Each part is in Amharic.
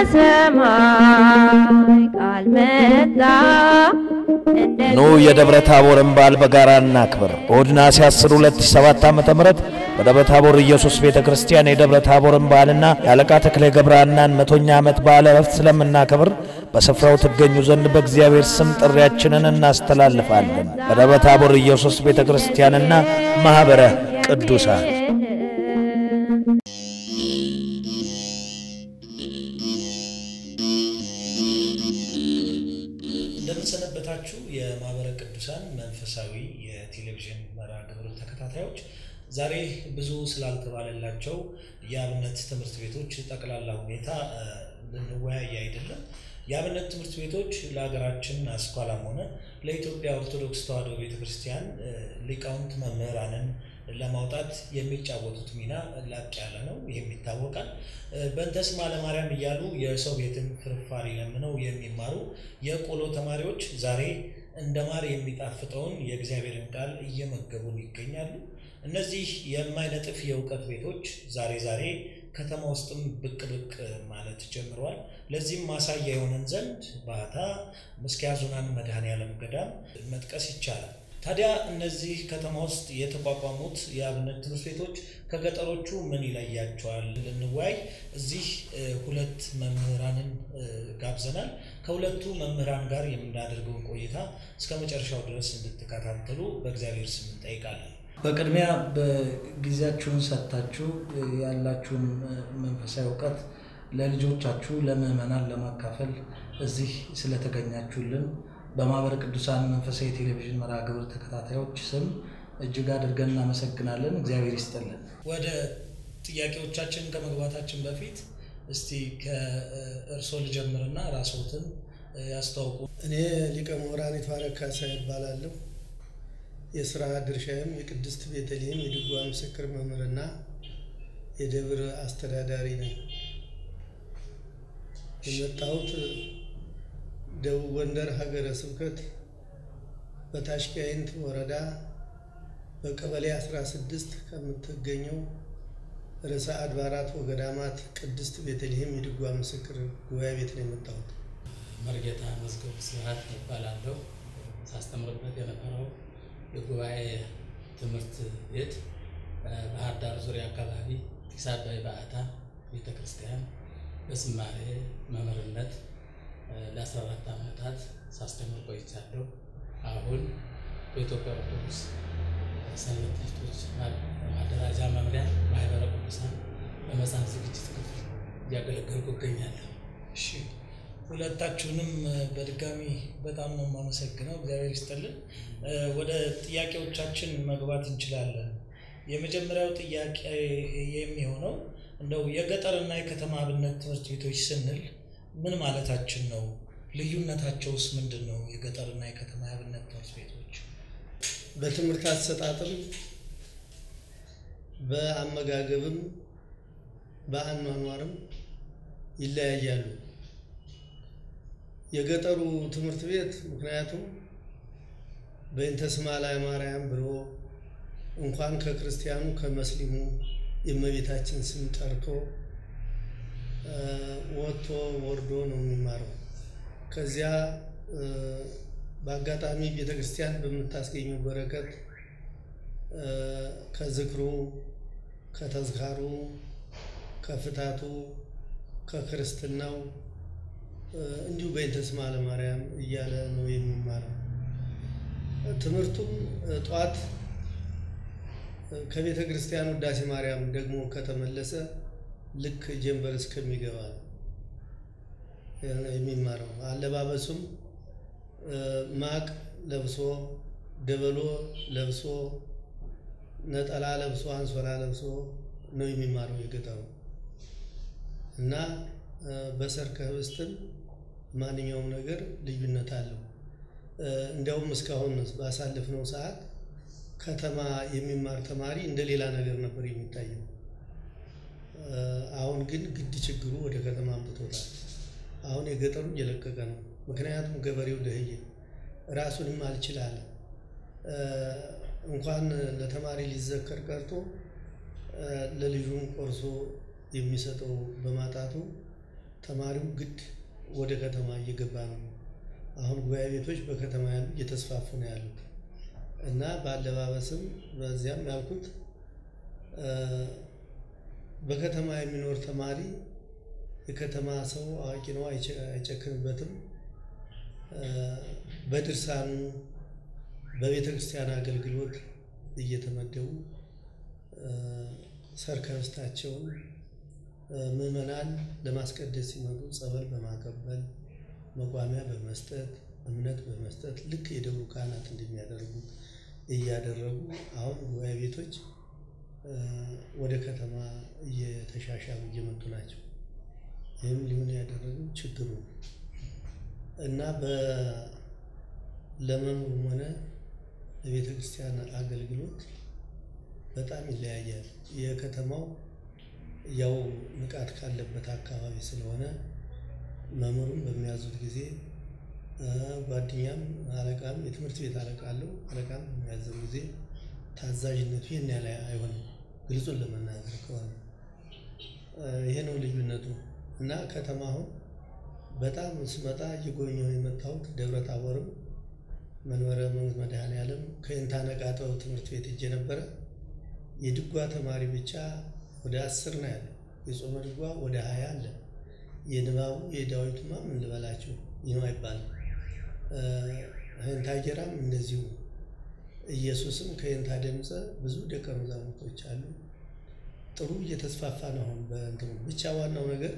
ከሰማይ ቃል መጣ እንደ ኑ የደብረ ታቦርን በዓል በጋራ እናክብር። እሁድ ነሐሴ 10 2007 ዓ.ም በደብረ ታቦር ኢየሱስ ቤተ ክርስቲያን የደብረ ታቦርን በዓልና የአለቃ ተክሌ ገብረሐናን መቶኛ ዓመት በዓለ ዕረፍት ስለምናከብር በስፍራው ትገኙ ዘንድ በእግዚአብሔር ስም ጥሪያችንን እናስተላልፋለን። በደብረ ታቦር ኢየሱስ ቤተ ክርስቲያንና ማኅበረ ቅዱሳን እንደምንሰነበታችሁ የማኅበረ ቅዱሳን መንፈሳዊ የቴሌቪዥን መርሃ ግብር ተከታታዮች፣ ዛሬ ብዙ ስላልተባለላቸው የአብነት ትምህርት ቤቶች ጠቅላላ ሁኔታ እ፣ ልንወያይ አይደለም። የአብነት ትምህርት ቤቶች ለሀገራችን አስኳላም ሆነ ለኢትዮጵያ ኦርቶዶክስ ተዋሕዶ ቤተ ክርስቲያን እ፣ ሊቃውንት መምህራንን ለማውጣት የሚጫወቱት ሚና ላቅ ያለ ነው። ይህም ይታወቃል። እ፣ በእንተ ስማ ለማርያም እያሉ የሰው ቤትን ፍርፋሪ ለምነው የሚማሩ የቆሎ ተማሪዎች ዛሬ እንደ ማር የሚጣፍጠውን የእግዚአብሔርን ቃል እየመገቡን ይገኛሉ። እነዚህ የማይነጥፍ የእውቀት ቤቶች ዛሬ ዛሬ ከተማ ውስጥም ብቅ ብቅ ማለት ጀምረዋል። ለዚህም ማሳያ የሆነን ዘንድ ባህታ ምስኪያ ዙናን መድኃኔዓለም ገዳም መጥቀስ ይቻላል። ታዲያ እነዚህ ከተማ ውስጥ የተቋቋሙት የአብነት ትምህርት ቤቶች ከገጠሮቹ ምን ይለያቸዋል? ልንወያይ እዚህ እ፣ ሁለት መምህራንን እ፣ ጋብዘናል። ከሁለቱ መምህራን ጋር የምናደርገውን ቆይታ እስከ መጨረሻው ድረስ እንድትከታተሉ በእግዚአብሔር ስም እንጠይቃለን። በቅድሚያ በጊዜያችሁን ሰጥታችሁ ያላችሁን መንፈሳዊ እውቀት ለልጆቻችሁ ለምዕመናን ለማካፈል እዚህ ስለተገኛችሁልን በማኅበረ ቅዱሳን መንፈሳዊ ቴሌቪዥን መርሃ ግብር ተከታታዮች ስም እጅግ አድርገን እናመሰግናለን። እግዚአብሔር ይስጥልን። ወደ ጥያቄዎቻችን ከመግባታችን በፊት እስቲ ከእርሶ ልጀምርና ራስዎትን ያስተዋውቁ። እኔ ሊቀ ምሁራን ይትባረክ ካሳዬ እባላለሁ። የስራ ድርሻዬም የቅድስት ቤተልሔም የድጓ ምስክር መምህርና የደብር አስተዳዳሪ ነኝ። የመጣሁት ደቡብ ጎንደር ሀገረ ስብከት በታሽጋይንት ወረዳ በቀበሌ 16 ከምትገኘው ርዕሰ አድባራት ወገዳማት ቅድስት ቤተልሔም የድጓ ምስክር ጉባኤ ቤት ነው የመጣሁት። መርጌታ መዝገቡ ስብሐት እባላለሁ። ሳስተምርበት የነበረው የጉባኤ ትምህርት ቤት ባህር ዳር ዙሪያ አካባቢ ጢስ አባይ በዓታ ቤተ ክርስቲያን በዝማሬ መምህርነት ለ14 ዓመታት ሳስተምር ቆይቻለሁ። አሁን በኢትዮጵያ ኦርቶዶክስ ሰንበት ትምህርቶች ማደራጃ መምሪያ ማኅበረ ቅዱሳን በመጽሐፍ ዝግጅት ክፍል እያገለገልኩ እገኛለሁ። እሺ ሁለታችሁንም በድጋሚ በጣም ነው የማመሰግነው። እግዚአብሔር ይስጥልን። ወደ ጥያቄዎቻችን መግባት እንችላለን። የመጀመሪያው ጥያቄ የሚሆነው እንደው የገጠርና የከተማ አብነት ትምህርት ቤቶች ስንል ምን ማለታችን ነው? ልዩነታቸውስ ምንድን ነው? የገጠርና የከተማ የአብነት ትምህርት ቤቶች በትምህርት አሰጣጥም በአመጋገብም በአኗኗርም ይለያያሉ። የገጠሩ ትምህርት ቤት ምክንያቱም በእንተ ስማ ለማርያም ብሎ እንኳን ከክርስቲያኑ ከመስሊሙ የእመቤታችን ስም ጠርቶ ወጥቶ ወርዶ ነው የሚማረው። ከዚያ በአጋጣሚ ቤተ ክርስቲያን በምታስገኘው በረከት ከዝክሩ፣ ከተዝካሩ፣ ከፍታቱ፣ ከክርስትናው እንዲሁ በእንተ ስማ ለማርያም እያለ ነው የሚማረው። ትምህርቱም ጠዋት ከቤተ ክርስቲያን ውዳሴ ማርያም ደግሞ ከተመለሰ ልክ ጀንበር እስከሚገባ ነው የሚማረው። አለባበሱም ማቅ ለብሶ ደበሎ ለብሶ ነጠላ ለብሶ አንሶላ ለብሶ ነው የሚማረው የገጠሩ እና በሰርከ ህብስትም ማንኛውም ነገር ልዩነት አለው። እንዲያውም እስካሁን ባሳለፍነው ሰዓት ከተማ የሚማር ተማሪ እንደ ሌላ ነገር ነበር የሚታየው። አሁን ግን ግድ ችግሩ ወደ ከተማ አምጥቶታል። አሁን የገጠሩ እየለቀቀ ነው። ምክንያቱም ገበሬው ደህየ ራሱንም አልችላለ እንኳን ለተማሪ ሊዘከር ቀርቶ ለልጁም ቆርሶ የሚሰጠው በማጣቱ ተማሪው ግድ ወደ ከተማ እየገባ ነው። አሁን ጉባኤ ቤቶች በከተማ ያሉ እየተስፋፉ ነው ያሉት እና በአለባበስም በዚያም ያልኩት በከተማ የሚኖር ተማሪ የከተማ ሰው አዋቂ ነው፣ አይጨክንበትም። በድርሳኑ በቤተ ክርስቲያን አገልግሎት እየተመደቡ ሰርከስታቸውን ምዕመናን ለማስቀደስ ሲመጡ ጸበል በማቀበል መቋሚያ በመስጠት እምነት በመስጠት ልክ የደብሩ ካህናት እንደሚያደርጉት እያደረጉ አሁን ጉባኤ ቤቶች ወደ ከተማ እየተሻሻሉ እየመጡ ናቸው። ይህም ሊሆን ያደረገው ችግሩ ነው እና ለመምህሩም ሆነ ለቤተ ክርስቲያን አገልግሎት በጣም ይለያያል። የከተማው ያው ንቃት ካለበት አካባቢ ስለሆነ መምህሩም በሚያዙት ጊዜ ጓደኛም አለቃም የትምህርት ቤት አለቃ አለው። አለቃም በሚያዘው ጊዜ ታዛዥነቱ ይህን ያህል አይሆንም። ግልጹን ለመናገር ከሆነ ይሄ ነው ልዩነቱ እና ከተማ አሁን በጣም ስመጣ እየጎበኘሁ የመጣሁት ደብረ ታቦርም መንበረ መንግስት መድኃኔዓለም ከይንታ ነቃጠው ትምህርት ቤት እጄ ነበረ። የድጓ ተማሪ ብቻ ወደ አስር ነው ያለው። የጾመ ድጓ ወደ ሀያ አለ። የንባቡ የዳዊቱማ ምን ልበላችሁ ይህ አይባልም። ህንታ ጌራም እንደዚሁ ኢየሱስም ከህንታ ደምፀ ብዙ ደቀ መዛሙርቶች አሉ። ጥሩ እየተስፋፋ ነው አሁን በእንትኑ ብቻ ዋናው ነገር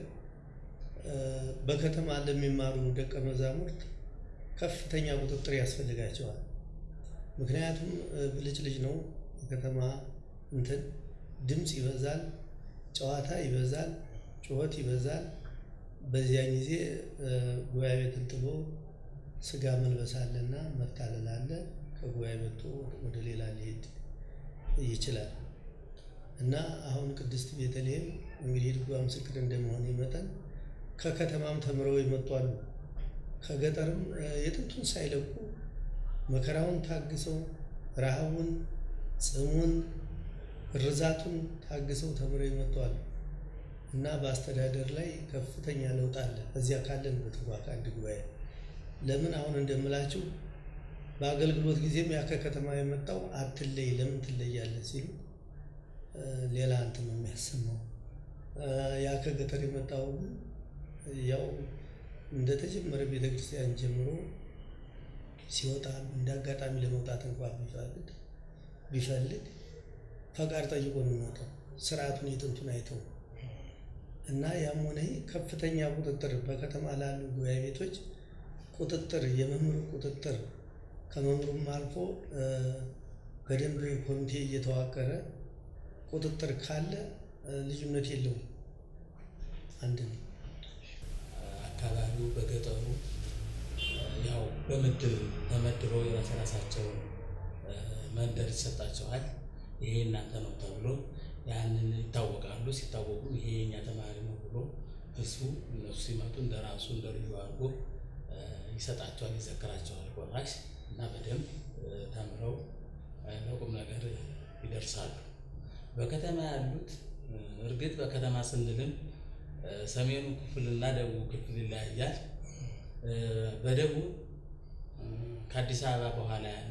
በከተማ ለሚማሩ ደቀ መዛሙርት ከፍተኛ ቁጥጥር ያስፈልጋቸዋል። ምክንያቱም ብልጭ ልጅ ነው የከተማ እንትን ድምፅ ይበዛል፣ ጨዋታ ይበዛል፣ ጩኸት ይበዛል። በዚያን ጊዜ ጉባኤ ቤትን ጥሎ ስጋ መልበስ አለና መታለል አለ። ከጉባኤ ቤቱ ወደ ሌላ ሊሄድ ይችላል እና አሁን ቅድስት ቤተልሔም እንግዲህ ድጓ ምስክር እንደመሆን መጠን ከከተማም ተምረው የመጡ አሉ። ከገጠርም የጥንቱን ሳይለቁ መከራውን ታግሰው ረሃቡን፣ ጽሙን፣ ርዛቱን ታግሰው ተምረው የመጡ አሉ እና በአስተዳደር ላይ ከፍተኛ ለውጥ አለ። እዚያ ካለንበት እንኳ ከአንድ ጉባኤ ለምን አሁን እንደምላችሁ በአገልግሎት ጊዜም ያ ከከተማ የመጣው አትለይ ለምን ትለያለህ ሲሉ ሌላ እንትን ነው የሚያሰማው። ያ ከገጠር የመጣው ግን ያው እንደተጀመረ ቤተክርስቲያን ጀምሮ ሲወጣ እንደ አጋጣሚ ለመውጣት እንኳን ቢፈልግ ቢፈልግ ፈቃድ ጠይቆ ነው የሚወጣው። ስርዓቱን የጥንቱን አይተው እና ያም ሆነ ከፍተኛ ቁጥጥር በከተማ ላሉ ጉባኤ ቤቶች ቁጥጥር የመምህሩ ቁጥጥር ከመምህሩም አልፎ በደንብ ኮሚቴ እየተዋቀረ ቁጥጥር ካለ ልዩነት የለውም። አንድ ነው። አካባቢው በገጠሩ ያው በምድብ ተመድበው የራስ ራሳቸውን መንደር ይሰጣቸዋል። ይሄ እናንተ ነው ተብሎ ያንን ይታወቃሉ። ሲታወቁ ይሄ የኛ ተማሪ ነው ብሎ ህዝቡ እነሱ ሲመጡ እንደ ራሱ እንደ ልዩ አድርጎ ይሰጣቸዋል፣ ይዘክራቸዋል ቆራሽ እና በደንብ ተምረው ለቁም ነገር ይደርሳሉ። በከተማ ያሉት እርግጥ በከተማ ስንልም ሰሜኑ ክፍል እና ደቡብ ክፍል ይለያያል። በደቡብ ከአዲስ አበባ በኋላ ያለ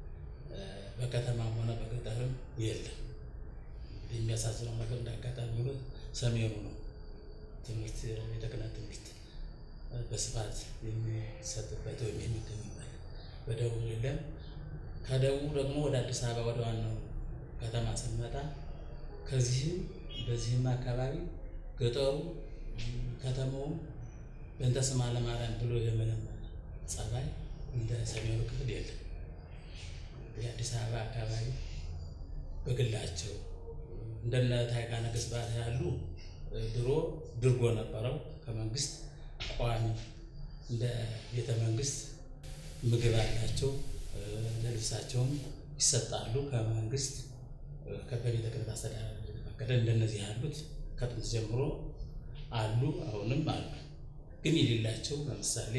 በከተማም ሆነ በገጠርም የለም። የሚያሳዝነው ነገር እንዳጋጣሚ ሆኖ ሰሜኑ ነው ትምህርት ቤተ ክህነት ትምህርት በስፋት የሚሰጥበት ወይም የሚገኝበት፣ በደቡብ የለም። ከደቡብ ደግሞ ወደ አዲስ አበባ ወደ ዋናው ከተማ ስንመጣ ከዚህም በዚህም አካባቢ ገጠሩ ከተማውም በእንተ ስማ ለማርያም ብሎ የመለመ ጸባይ እንደ ሰሜኑ ክፍል የለም። የአዲስ አበባ አካባቢ በግላቸው እንደነ ታይካ ነገሥት ባታ ያሉ ድሮ ድርጎ ነበረው ከመንግስት ቋሚ እንደ ቤተ መንግስት ምግብ አላቸው። ለልብሳቸውም ይሰጣሉ ከመንግስት በቤተ ክህነት አስተዳደር የተፈቀደ እንደነዚህ ያሉት ከጥንት ጀምሮ አሉ፣ አሁንም አሉ። ግን የሌላቸው ለምሳሌ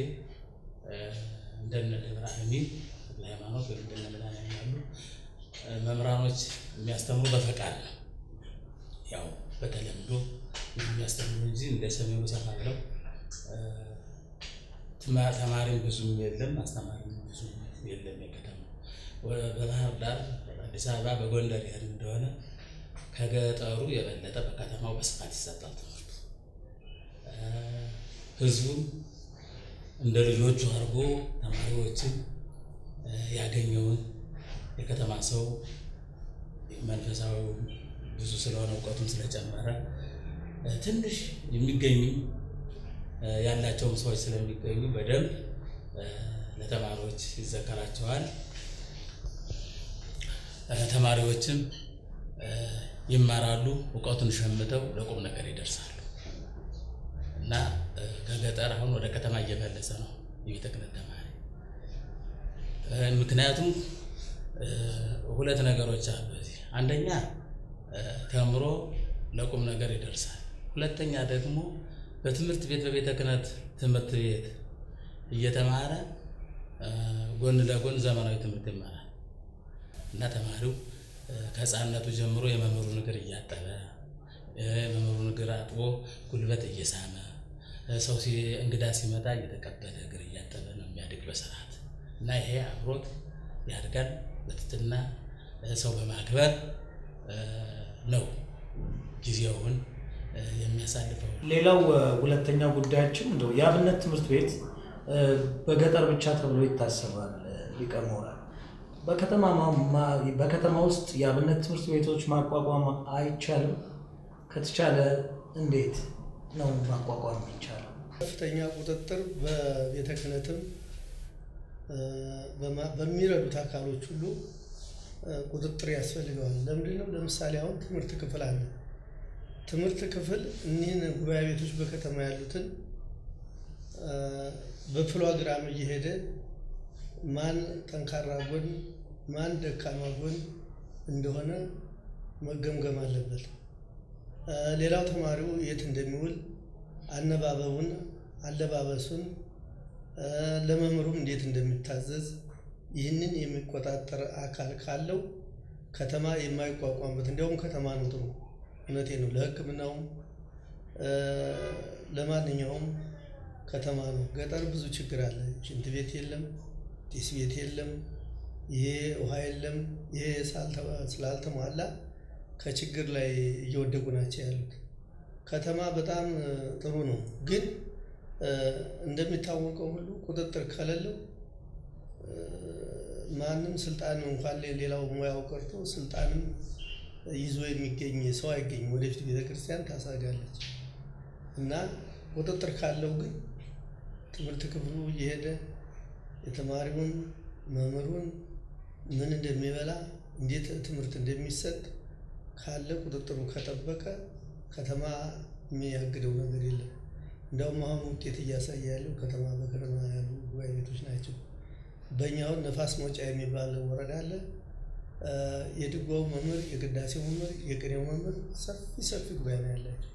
እንደነ ደብረ አሚን ተክለ ሃይማኖት ወይም እንደነ መድኃኔዓለም ያሉ መምህራኖች የሚያስተምሩ በፈቃድ ነው። ያው በተለምዶ የሚያስተምሩ እንጂ እንደ ሰሜኑ ሰፋ ብለው ትማ- ተማሪም ብዙም የለም፣ አስተማሪም ብዙም የለም። የከተማው ወ- በባህር ዳር፣ አዲስ አበባ፣ በጎንደር ያህል እንደሆነ ከገጠሩ የበለጠ በከተማው በስፋት ይሰጣል ትምህርቱ። እ፣ ህዝቡም እንደ ልጆቹ አድርጎ ተማሪዎችን እ፣ ያገኘውን የከተማ ሰው መንፈሳዊ ብዙ ስለሆነ እውቀቱም ስለጨመረ እ፣ ትንሽ የሚገኙ እ፣ ያላቸውም ሰዎች ስለሚገኙ በደንብ እ፣ ለተማሪዎች ይዘከራቸዋል። እ፣ ተማሪዎችም እ፣ ይማራሉ፣ እውቀቱን ሸምተው ለቁም ነገር ይደርሳሉ እና እ፣ ከገጠር አሁን ወደ ከተማ እየፈለሰ ነው የቤተ ክህነት ተማሪ። እ፣ ምክንያቱም እ፣ ሁለት ነገሮች አሉ በዚህ አንደኛ እ፣ ተምሮ ለቁም ነገር ይደርሳል። ሁለተኛ ደግሞ በትምህርት ቤት በቤተ ክህነት ትምህርት ቤት እየተማረ እ፣ ጎን ለጎን ዘመናዊ ትምህርት ይማራል እና ተማሪው እ፣ ከሕፃንነቱ ጀምሮ የመምህሩን እግር እያጠበ እ፣ የመምህሩን እግር አጥቦ ጉልበት እየሳመ እ፣ ሰው ሲ- እንግዳ ሲመጣ እየተቀበለ እግር እያጠበ ነው የሚያድግ በስርዓት እና ይሄ አብሮት ያድጋል። በትትና እ፣ ሰው በማክበር እ፣ ነው ጊዜውን እ፣ የሚያሳልፈው። ሌላው እ፣ ሁለተኛው ጉዳያችን እንደው የአብነት ትምህርት ቤት እ፣ በገጠር ብቻ ተብሎ ይታሰባል። እ፣ ሊቀ ምሁራን በከተማ ማ- ማ- በከተማ ውስጥ የአብነት ትምህርት ቤቶች ማቋቋም አይቻልም? ከተቻለ እንዴት ነው ማቋቋም ይቻላል? ከፍተኛ ቁጥጥር በቤተ ክህነትም እ፣ በማ- በሚረዱት አካሎች ሁሉ እ፣ ቁጥጥር ያስፈልገዋል። ለምንድን ነው? ለምሳሌ አሁን ትምህርት ክፍል አለ። ትምህርት ክፍል እኒህን ጉባኤ ቤቶች በከተማ ያሉትን እ፣ በፕሮግራም እየሄደ ማን ጠንካራ ጎን ማን ደካማ ጎን እንደሆነ መገምገም አለበት። እ፣ ሌላው ተማሪው የት እንደሚውል አነባበቡን፣ አለባበሱን እ፣ ለመምህሩም እንዴት እንደሚታዘዝ ይህንን የሚቆጣጠር አካል ካለው ከተማ የማይቋቋምበት እንዲያውም ከተማ ነው ጥሩ። እውነቴ ነው። ለሕክምናውም እ፣ ለማንኛውም ከተማ ነው። ገጠር ብዙ ችግር አለ። ሽንት ቤት የለም፣ ጢስ ቤት የለም፣ ይሄ ውሃ የለም። ይሄ ሳልተ- ስላልተሟላ ከችግር ላይ እየወደቁ ናቸው ያሉት። ከተማ በጣም እ፣ ጥሩ ነው፣ ግን እ፣ እንደሚታወቀው ሁሉ ቁጥጥር ከሌለው እ፣ ማንም ስልጣን እንኳን ሌ- ሌላው ሙያው ቀርቶ ስልጣንም ይዞ የሚገኝ ሰው አይገኝም። ወደፊት ቤተክርስቲያን ታሳጋለች እና ቁጥጥር ካለው ግን ትምህርት ክፍሉ እየሄደ የተማሪውን መምህሩን ምን እንደሚበላ እንዴት ትምህርት እንደሚሰጥ ካለ ቁጥጥሩ ከጠበቀ ከተማ የሚያግደው ነገር የለም። እንደውም አሁን ውጤት እያሳየ ያለው ከተማ በከተማ ያሉ ጉባኤ ቤቶች ናቸው። በእኛ አሁን ነፋስ መውጫ የሚባል ወረዳ አለ። እ፣ የድጓው መምህር፣ የቅዳሴው መምህር፣ የቅኔው መምህር ሰፊ ሰፊ ጉባኤ ነው ያላቸው።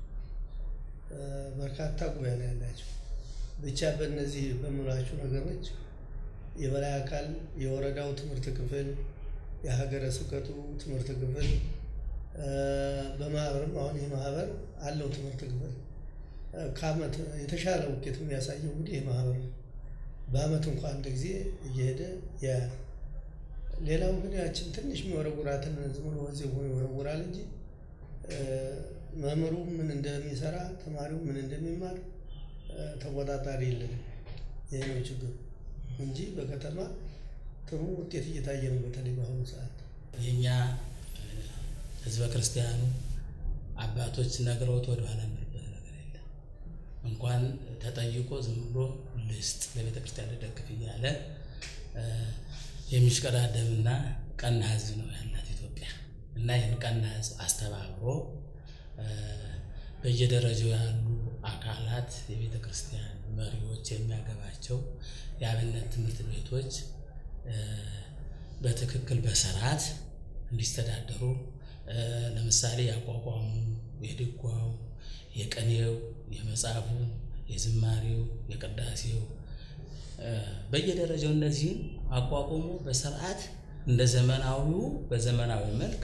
እ፣ በርካታ ጉባኤ ነው ያላቸው። ብቻ በእነዚህ በምላችሁ ነገሮች የበላይ አካል የወረዳው ትምህርት ክፍል፣ የሀገረ ስብከቱ ትምህርት ክፍል እ፣ በማህበርም አሁን ይህ ማህበር አለው ትምህርት ክፍል እ፣ ከአመት የተሻለ ውጤት የሚያሳየው እንግዲህ ይህ ማህበር ነው። በአመት እንኳ አንድ ጊዜ እየሄደ ያያል። ሌላው ግን ያችን ትንሽ የሚወረውራትን ዝም ብሎ እዚህ ሆኖ ይወረውራል እንጂ እ፣ መምህሩ ምን እንደሚሰራ ተማሪው ምን እንደሚማር እ፣ ተቆጣጣሪ የለንም። ይህ ነው ችግሩ እንጂ በከተማ ጥሩ ውጤት እየታየ ነው። በተለይ በአሁኑ ሰዓት የእኛ እ፣ ህዝበ ክርስቲያኑ አባቶች ነግረውት ወደኋላ የሚልበት ነገር የለም። እንኳን ተጠይቆ ዝም ብሎ ልስጥ ለቤተ ክርስቲያን ልደግፍ እያለ እ፣ የሚሽቀዳደምና ቀና ህዝብ ነው ያላት ኢትዮጵያ እና ይህን ቀና ህዝብ አስተባብሮ እ፣ በየደረጃው ያሉ አካላት የቤተ ክርስቲያን መሪዎች የሚያገባቸው የአብነት ትምህርት ቤቶች እ፣ በትክክል በስርዓት እንዲስተዳደሩ እ፣ ለምሳሌ ያቋቋሙ የድጓው፣ የቅኔው፣ የመጽሐፉ፣ የዝማሬው፣ የቅዳሴው እ፣ በየደረጃው እነዚህን አቋቁሞ በስርዓት እንደ ዘመናዊው በዘመናዊ መልክ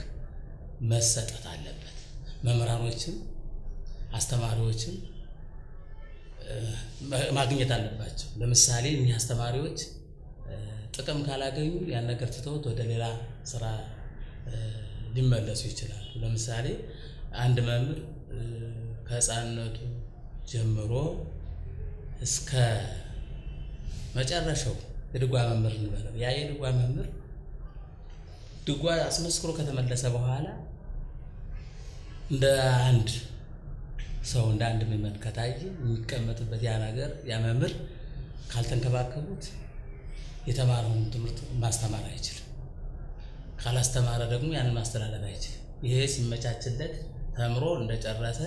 መሰጠት አለበት። መምህራኖችም አስተማሪዎችም እ፣ ማግኘት አለባቸው። ለምሳሌ እኒህ አስተማሪዎች ጥቅም ካላገኙ ያን ነገር ትተውት ወደ ሌላ ስራ ሊመለሱ ይችላሉ። ለምሳሌ አንድ መምህር ከሕፃንነቱ ጀምሮ እስከ መጨረሻው የድጓ መምህር እንበለው ያ የድጓ መምህር ድጓ አስመስክሮ ከተመለሰ በኋላ እንደ አንድ ሰው እንደ አንድ ምዕመን ከታየ የሚቀመጥበት ያ ነገር ያ መምህር ካልተንከባከቡት የተማረውን ትምህርት ማስተማር አይችልም። ካላስተማረ ደግሞ ያንን ማስተላለፍ አይችልም። ይሄ ሲመቻችለት ተምሮ እንደጨረሰ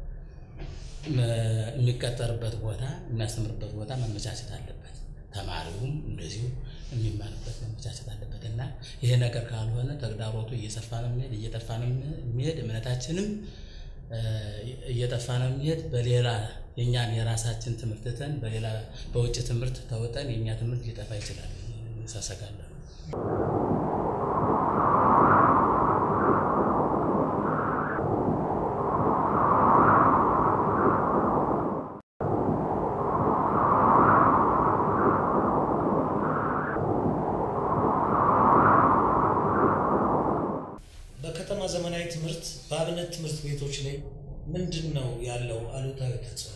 የሚቀጠርበት ቦታ የሚያስተምርበት ቦታ መመቻቸት አለበት። ተማሪውም እንደዚሁ የሚማርበት መመቻቸት አለበት እና ይሄ ነገር ካልሆነ ተግዳሮቱ እየሰፋ ነው የሚሄድ እየጠፋ ነው የሚሄድ እምነታችንም እየጠፋ ነው የሚሄድ በሌላ የእኛን የራሳችን ትምህርት ትተን በሌላ በውጭ ትምህርት ተውጠን የእኛ ትምህርት ሊጠፋ ይችላል ሳሰጋለሁ። በከተማ ዘመናዊ ትምህርት በአብነት ትምህርት ቤቶች ላይ ምንድን ነው ያለው አሉታዊ ተጽዕኖ?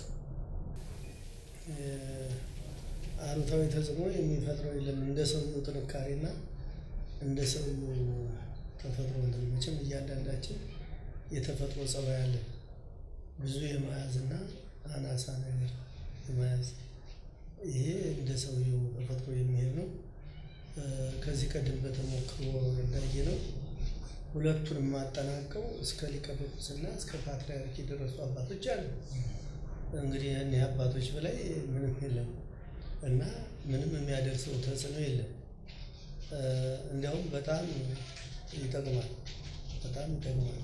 አሉታዊ ተጽዕኖ የሚፈጥረው የለም። እንደ ሰውየው ጥንካሬና እንደ ሰውየው ተፈጥሮ እንትን መቼም እያንዳንዳችን የተፈጥሮ ጸባይ አለ። ብዙ የመያዝና አናሳ ነገር የመያዝ ይሄ እንደ ሰውየው ተፈጥሮ የሚሄድ ነው። ከዚህ ቀደም በተሞክሮ እንዳየ ነው ሁለቱንም አጠናቀው እስከ ሊቀ ጵጵስና እስከ ፓትርያርክ የደረሱ አባቶች አሉ። እንግዲህ እኒህ አባቶች በላይ ምንም የለም እና ምንም የሚያደርሰው ተጽዕኖ የለም። እንዲያውም በጣም ይጠቅማል፣ በጣም ይጠቅማል።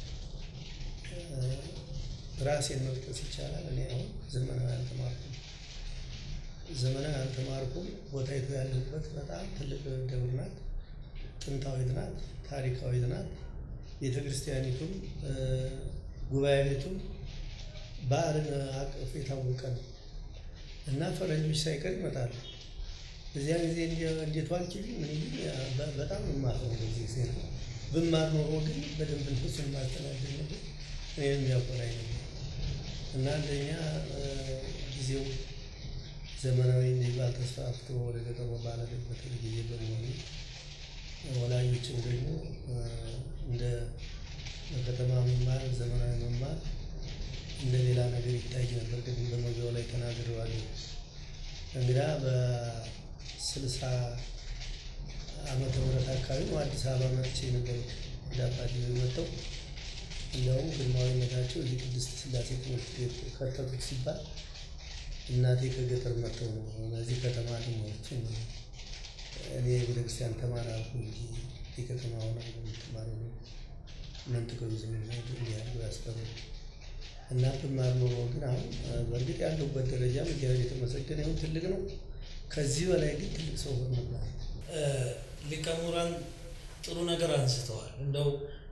ራሴን መጥቀስ ይቻላል። እኔ አሁን ዘመናዊ አልተማርኩም፣ ዘመናዊ አልተማርኩም። ቦታይቱ ያለሁበት በጣም ትልቅ ደብር ናት፣ ጥንታዊት ናት፣ ታሪካዊት ናት። ቤተ ክርስቲያኒቱም ጉባኤ ቤቱም በዓልን አቅፍ የታወቀ ነው እና ፈረንጆች ሳይቀር ይመጣሉ። በዚያ ጊዜ እንዴት ዋልክ ምን በጣም እማር ነው። በዚህ ጊዜ ነው ብማር ኖሮ ግን በደንብ እነሱን ማስተናገድ ነበር እኔም የሚያኮራኝ ነበር እና አንደኛ ጊዜው ዘመናዊ የሚባል ተስፋፍቶ ወደ ገጠሩ ባለበት ጊዜ በመሆኑ ወላጆችም ደግሞ እንደ ከተማ መማር ዘመናዊ መማር እንደ ሌላ ነገር ይታይ ነበር። ቅድም በመግቢያው ላይ ተናግሬዋለሁ። እንግዳ በስልሳ ዓመተ ምህረት አካባቢ ነው አዲስ አበባ መጥቼ የነበሩት ወደ አባቴ መጥተው እንዲያውም ግርማዊነታቸው እዚህ ቅድስት ሥላሴ ትምህርት ቤት ከተቱት ሲባል እናቴ ከገጠር መጥተው ነው እዚህ ከተማ ልሞች እኔ የቤተክርስቲያን ተማሪ አልኩ እንጂ የከተማ ሆና የምትማሩ ነው እናንተ ከብዙ ሄዱ እንዲያሉ ያስቀሩ እና ብማር ኖሮ ግን አሁን በእርግጥ ያለሁበት ደረጃ እግዚአብሔር የተመሰገነ ይሁን ትልቅ ነው። ከዚህ በላይ ግን ትልቅ ሰው ሆን ነበር። ሊቀ ምሁራን ጥሩ ነገር አንስተዋል። እንደው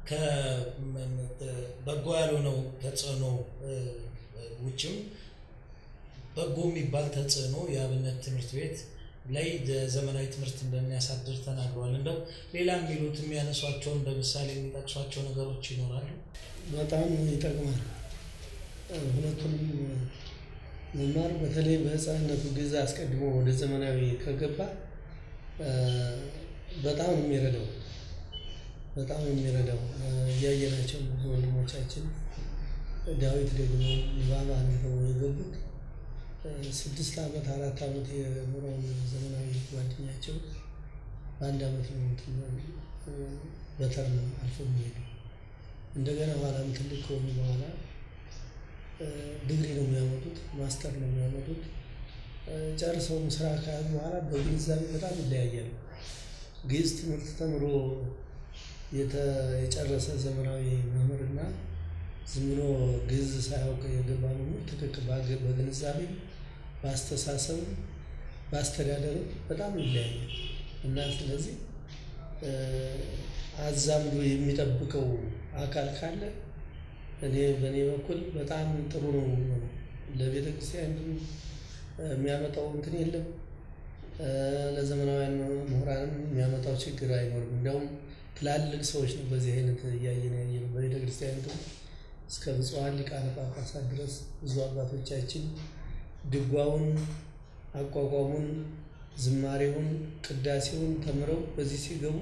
ከበጎ ያልሆነው ተጽዕኖ ውጭም በጎ የሚባል ተጽዕኖ የአብነት ትምህርት ቤት ላይ ዘመናዊ ትምህርት እንደሚያሳድር ተናግረዋል። እንደው ሌላ የሚሉት የሚያነሷቸው እንደ ምሳሌ የሚጠቅሷቸው ነገሮች ይኖራሉ? በጣም ይጠቅማል። ሁለቱንም መማር በተለይ በሕፃንነቱ ጊዜ አስቀድሞ ወደ ዘመናዊ ከገባ በጣም ነው የሚረዳው። በጣም ነው የሚረዳው። እያየናቸው ብዙ ወንድሞቻችን ዳዊት ደግሞ ንባብ አንብበው የገቡት ስድስት ዓመት አራት ዓመት የኖረውን ዘመናዊ ጓደኛቸው በአንድ ዓመት ነው በተርም አልፎ የሚሄዱ እንደገና ኋላም ትልቅ ከሆኑ በኋላ ዲግሪ ነው የሚያመጡት፣ ማስተር ነው የሚያመጡት። ጨርሰውም ስራ ከያዙ በኋላ በግንዛቤ በጣም ይለያያሉ። ግዕዝ ትምህርት ተምሮ የጨረሰ ዘመናዊ መምህርና ዝም ብሎ ግዕዝ ሳያውቅ የገባ መምህር ትክክል በግንዛቤ በአስተሳሰብ በአስተዳደርም በጣም ይለያያል እና ስለዚህ አዛምዶ የሚጠብቀው አካል ካለ እኔ በእኔ በኩል በጣም ጥሩ ነው የሚሆነው። ለቤተ ክርስቲያን የሚያመጣው እንትን የለም። ለዘመናውያን ምሁራንም የሚያመጣው ችግር አይኖርም። እንዲያውም ትላልቅ ሰዎች ነው በዚህ አይነት እያየን ያየ ነው። በቤተ ክርስቲያኒቱ እስከ ብፁዓን ሊቃነ ጳጳሳት ድረስ ብዙ አባቶቻችን ድጓውን፣ አቋቋሙን፣ ዝማሬውን፣ ቅዳሴውን ተምረው በዚህ ሲገቡ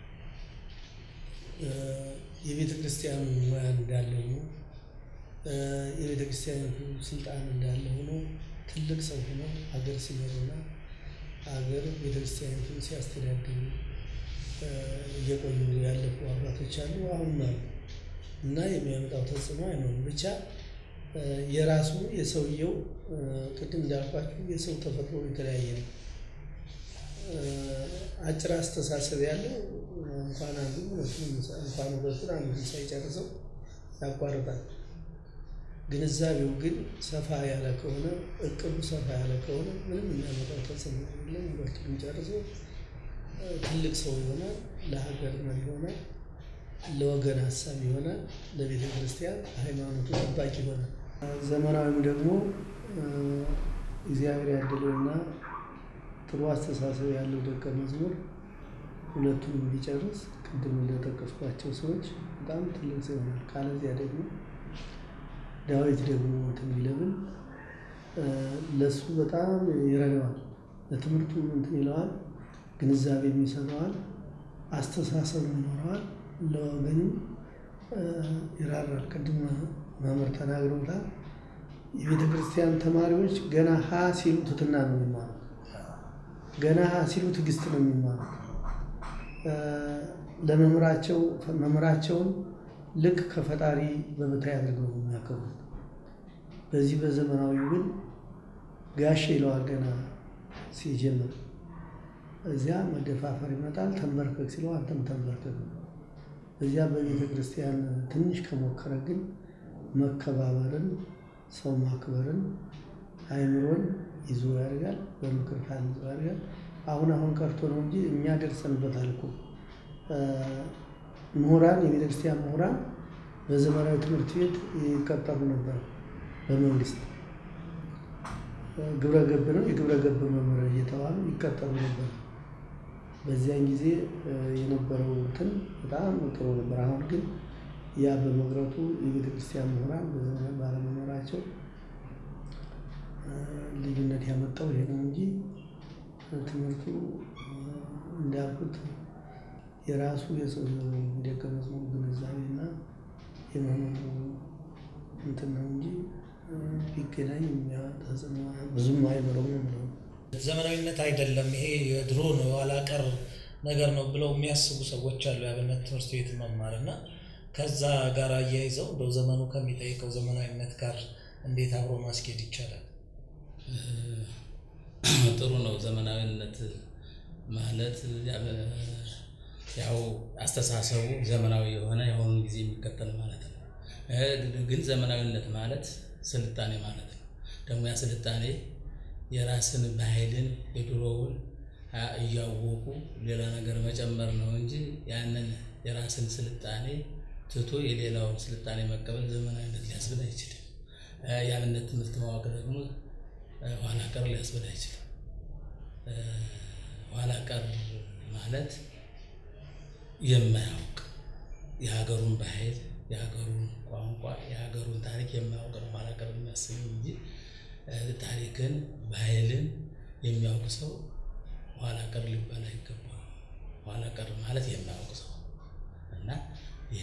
የቤተ ክርስቲያኑ ሙያ እንዳለ ሆኖ የቤተ ክርስቲያኒቱ ስልጣን እንዳለ ሆኖ ትልቅ ሰው ሆኖ ሀገር ሲመሩና ሀገር ቤተ ክርስቲያኒቱን ሲያስተዳድሩ እየቆዩ ያለፉ አባቶች አሉ፣ አሁንም አሉ እና የሚያመጣው ተጽዕኖ አይኖርም። ብቻ የራሱ የሰውየው ቅድም እንዳልኳችሁ የሰው ተፈጥሮ የተለያየ ነው። አጭር አስተሳሰብ ያለው እንኳን አንዱ እንኳን ሁለቱን አንዱን ሳይጨርሰው ያቋርጣል። ግንዛቤው ግን ሰፋ ያለ ከሆነ እቅዱ ሰፋ ያለ ከሆነ ምንም የሚያመጣው ተጽዕኖ የለም። ሁለቱን ጨርሶ ትልቅ ሰው ይሆናል፣ ለሀገር መሪ ይሆናል፣ ለወገን ሀሳብ ይሆናል፣ ለቤተ ክርስቲያን ሃይማኖቱ ጠባቂ ይሆናል። ዘመናዊም ደግሞ እግዚአብሔር ያደለውና ጥሩ አስተሳሰብ ያለው ደቀ መዝሙር ሁለቱንም ቢጨርስ ቅድም እንደጠቀስኳቸው ሰዎች በጣም ትልቅ ሰው ይሆናል። ካለዚያ ደግሞ ዳዊት ደግሞ እንትን ቢለብል ለእሱ በጣም ይረዳዋል። ለትምህርቱ እንትን ይለዋል፣ ግንዛቤ የሚሰጠዋል፣ አስተሳሰብ ይኖረዋል፣ ለወገንም ይራራል። ቅድም መምህር ተናግረውታል። የቤተ ክርስቲያን ተማሪዎች ገና ሀ ሲሉ ትትና ነው የሚማሩት። ገና ሀ ሲሉ ትዕግስት ነው የሚማሩት። ለመምህራቸው መምህራቸውን ልክ ከፈጣሪ በበታይ አድርገው ነው የሚያከብሩት። በዚህ በዘመናዊው ግን ጋሼ ይለዋል ገና ሲጀምር። እዚያ መደፋፈር ይመጣል። ተንበርከክ ሲለው አንተም ተንበርከክ ነው። እዚያ በቤተ ክርስቲያን ትንሽ ከሞከረ ግን መከባበርን፣ ሰው ማክበርን፣ አይምሮን ይዞ ያደርጋል። በምክር ታንጾ ያደርጋል። አሁን አሁን ቀርቶ ነው እንጂ እኛ ደርሰንበታል እኮ ምሁራን የቤተ ክርስቲያን ምሁራን በዘመናዊ ትምህርት ቤት ይቀጠሩ ነበር። በመንግስት ግብረ ገብ ነው የግብረ ገብ መምህር እየተባሉ ይቀጠሩ ነበር። በዚያን ጊዜ የነበረው እንትን በጣም ጥሩ ነበር። አሁን ግን ያ በመቅረቱ የቤተ ክርስቲያን ምሁራን በዘመናዊ ባለመኖራቸው ልዩነት ያመጣው ይሄ ነው እንጂ ትምህርቱ እንዳልኩት የራሱ የሰው ደቀ መዝሙር ግንዛቤና የመኖሩ እንትን ነው እንጂ ቢገናኝ ተጽዕኖ ብዙም አይኖረውም ነው። ዘመናዊነት አይደለም ይሄ የድሮ ነው የኋላ ቀር ነገር ነው ብለው የሚያስቡ ሰዎች አሉ። የአብነት ትምህርት ቤት መማር እና ከዛ ጋር አያይዘው እንደው ዘመኑ ከሚጠይቀው ዘመናዊነት ጋር እንዴት አብሮ ማስኬድ ይቻላል? ጥሩ ነው። ዘመናዊነት ማለት ያው አስተሳሰቡ ዘመናዊ የሆነ የአሁኑን ጊዜ የሚከተል ማለት ነው። ግን ዘመናዊነት ማለት ስልጣኔ ማለት ነው። ደግሞ ያ ስልጣኔ የራስን ባህልን የድሮውን እያወቁ ሌላ ነገር መጨመር ነው እንጂ ያንን የራስን ስልጣኔ ትቶ የሌላውን ስልጣኔ መቀበል ዘመናዊነት ሊያስብል አይችልም። የአብነት ትምህርት ማወቅ ደግሞ ኋላ ቀር ሊያስብል አይችልም። ኋላ ቀር ማለት የማያውቅ የሀገሩን ባህል፣ የሀገሩን ቋንቋ፣ የሀገሩን ታሪክ የማያውቅ ነው ኋላ ቀር የሚያስብ እንጂ ታሪክን፣ ባህልን የሚያውቅ ሰው ኋላ ቀር ሊባል አይገባም። ኋላ ቀር ማለት የማያውቅ ሰው እና ይሄ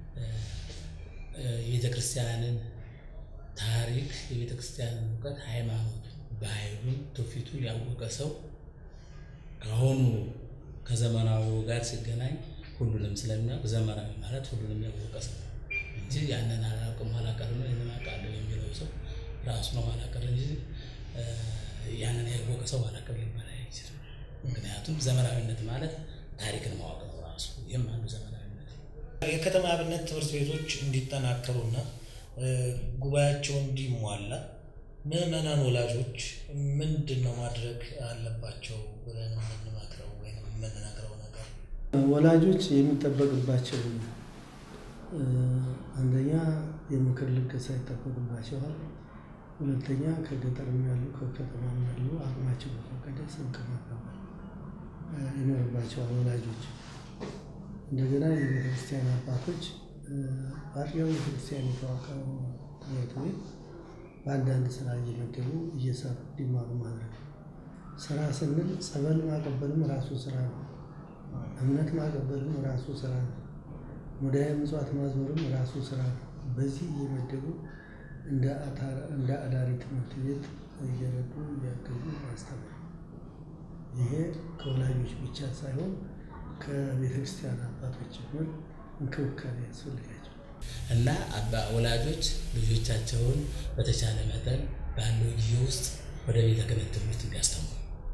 የቤተ ክርስቲያንን ታሪክ የቤተ ክርስቲያንን እውቀት፣ ሃይማኖት፣ ባህሉን፣ ትውፊቱን ያወቀ ሰው ከአሁኑ ከዘመናዊው ጋር ሲገናኝ ሁሉንም ስለሚያውቅ ዘመናዊ ማለት ሁሉንም ያወቀ ሰው እንጂ ያንን አላውቅም ኋላ ቀር ነው ይህንን አውቃለሁ የሚለው ሰው ራሱ ነው ኋላ ቀር እንጂ ያንን ያወቀ ሰው ኋላ ቀር ሊባል አይችልም። ምክንያቱም ዘመናዊነት ማለት ታሪክን ማወቅ ነው ራሱ። ይህም አንዱ ዘመናዊነት ነው። የከተማ አብነት ትምህርት ቤቶች እንዲጠናከሩና ጉባኤያቸው እንዲሟላ ምዕመናን ወላጆች ምንድን ነው ማድረግ አለባቸው ብለን የምንመክረው ወይም የምንነግረው ነገር? ወላጆች የሚጠበቅባቸው አንደኛ የምክር ልገሳ ይጠበቅባቸዋል። ሁለተኛ ከገጠርም ያሉ ከከተማም ያሉ አቅማቸው በፈቀደ ስንቅ ማቀበል ይኖርባቸዋል ወላጆች። እንደገና የቤተክርስቲያን አባቶች በአጥቢያው ቤተክርስቲያን የተዋቀረው ትምህርት ቤት በአንዳንድ ስራ እየመደቡ እየሰሩ እንዲማሩ ማድረግ። ስራ ስንል ጸበል ማቀበልም ራሱ ስራ ነው። እምነት ማቀበልም ራሱ ስራ ነው። ሙዳየ ምጽዋት ማዞርም ራሱ ስራ ነው። በዚህ እየመደቡ እንደ አዳሪ ትምህርት ቤት እየረዱ እያገዙ ማስተማር። ይሄ ከወላጆች ብቻ ሳይሆን ከቤተ ክርስቲያን አባቶች ጭምር እንክብካቤ ያስፈልጋቸው እና አባ ወላጆች ልጆቻቸውን በተቻለ መጠን ባለው ጊዜ ውስጥ ወደ ቤተ ክህነት ትምህርት እንዲያስተምሩ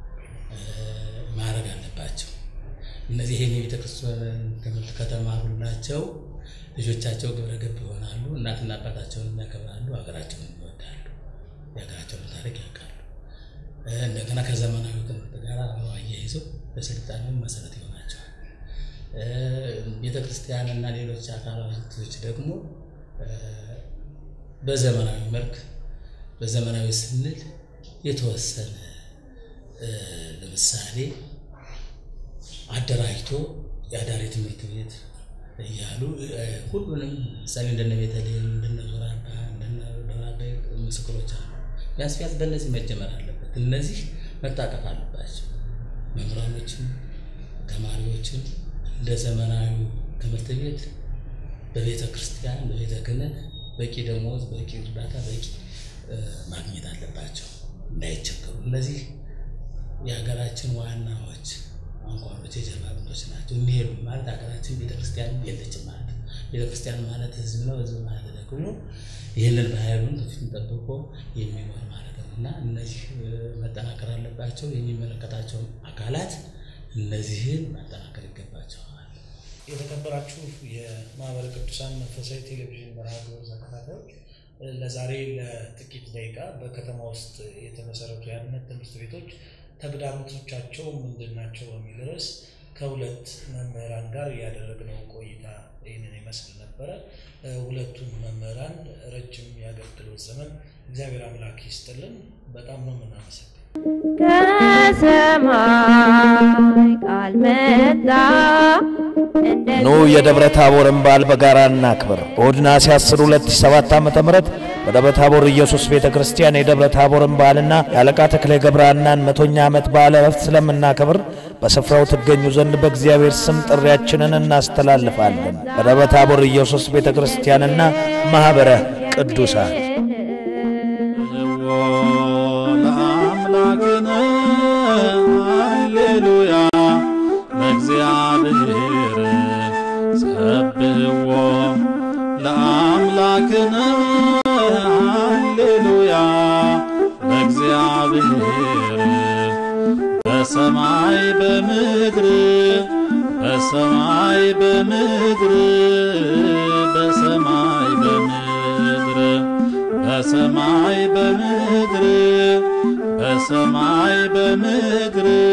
ማድረግ አለባቸው። እነዚህ ይህን የቤተ ክርስቲያን ትምህርት ከተማሩላቸው ልጆቻቸው ግብረ ገብ ይሆናሉ። እናትና አባታቸውን ያከብራሉ፣ ሀገራቸውን ይወዳሉ፣ የሀገራቸውን ታሪክ ያውቃሉ። እንደገና ከዘመናዊ ትምህርት ጋር አብረው አያይዘው ለስልጣኔው መሰረት ይሆናቸዋል። ቤተ ክርስቲያን እና ሌሎች አካላቶች ደግሞ በዘመናዊ መልክ በዘመናዊ ስንል የተወሰነ ለምሳሌ አደራጅቶ የአዳሪ ትምህርት ቤት እያሉ ሁሉንም ምሳሌ እንደነ ቤተልሔም እንደነ ዞራባ እንደነ ደራቤ ምስክሮች አሉ። ቢያንስ ቢያንስ በእነዚህ መጀመር አለበት። እነዚህ መታቀፍ አለባቸው። መምህራኖችም ተማሪዎችም እንደ ዘመናዊ ትምህርት ቤት በቤተ ክርስቲያን በቤተ ክህነት በቂ ደሞዝ፣ በቂ እርዳታ፣ በቂ ማግኘት አለባቸው እንዳይቸገሩ። እነዚህ የሀገራችን ዋናዎች አንኳሮች የጀርባ አጥንቶች ናቸው። የሚሄዱ ማለት ሀገራችን ቤተክርስቲያን የለችም ማለት ነው። ቤተክርስቲያን ማለት ህዝብ ነው። ህዝብ ማለት ደግሞ ይህንን ባህሉን ትውፊቱን ጠብቆ የሚኖር ማለት ነው እና እነዚህ መጠናከር አለባቸው። የሚመለከታቸውን አካላት እነዚህን ማጠናከር ይገባቸዋል። የተከበራችሁ የማህበረ ቅዱሳን መንፈሳዊ ቴሌቪዥን መርሃ ግብር ተከታታዮች ለዛሬ ለጥቂት ደቂቃ በከተማ ውስጥ የተመሰረቱ የአብነት ትምህርት ቤቶች ተግዳሮቶቻቸው ምንድን ናቸው በሚል ርዕስ ከሁለት መምህራን ጋር ያደረግነው ቆይታ ይህንን ይመስል ነበረ። ሁለቱም መምህራን ረጅም የአገልግሎት ዘመን እግዚአብሔር አምላክ ይስጥልን። በጣም ነው የምናመሰግን። ከሰማይ ቃል መጣ እንደ ኑ የደብረ ታቦርን በዓል በጋራ እናክብር። እሁድ ነሐሴ 10 2007 ዓ.ም በደብረ ታቦር ኢየሱስ ቤተ ክርስቲያን የደብረ ታቦርን በዓልና የአለቃ ተክሌ ገብረሐናን መቶኛ ዓመት በዓለ ዕረፍት ስለምናከብር በስፍራው ትገኙ ዘንድ በእግዚአብሔር ስም ጥሪያችንን እናስተላልፋለን። በደብረ ታቦር ኢየሱስ ቤተ ክርስቲያንና ማኅበረ ቅዱሳን ለአምላክነ ሃሌሉያ ለእግዚአብሔር ሰብሕዎ ለአምላክነ ሃሌሉያ ለእግዚአብሔር በሰማይ በምድር በሰማይ በምድር በሰማይ በምድር በሰማይ በምድር በሰማይ በምድር